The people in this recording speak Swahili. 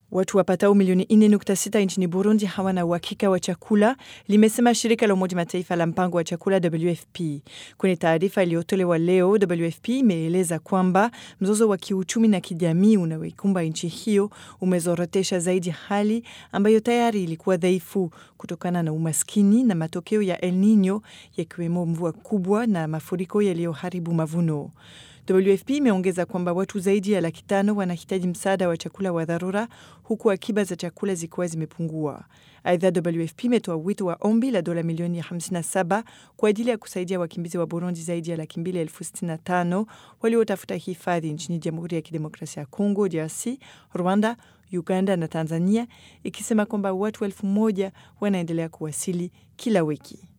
Watu wapatao milioni 4.6 nchini Burundi hawana uhakika wa chakula, limesema shirika la Umoja Mataifa la mpango wa chakula WFP. Kwenye taarifa iliyotolewa leo, WFP imeeleza kwamba mzozo wa kiuchumi na kijamii unaoikumba nchi hiyo umezorotesha zaidi hali ambayo tayari ilikuwa dhaifu kutokana na umaskini na matokeo ya El Nino yakiwemo mvua kubwa na mafuriko yaliyoharibu mavuno. WFP imeongeza kwamba watu zaidi ya laki tano wanahitaji msaada wa chakula wa dharura huku akiba za chakula zikiwa zimepungua. Aidha, WFP imetoa wito wa ombi la dola milioni 57 kwa ajili ya kusaidia wakimbizi wa Burundi zaidi ya laki mbili elfu sitini na tano waliotafuta hifadhi nchini Jamhuri ya Kidemokrasia ya Kongo, DRC, Rwanda, Uganda na Tanzania, ikisema kwamba watu elfu moja wanaendelea kuwasili kila wiki.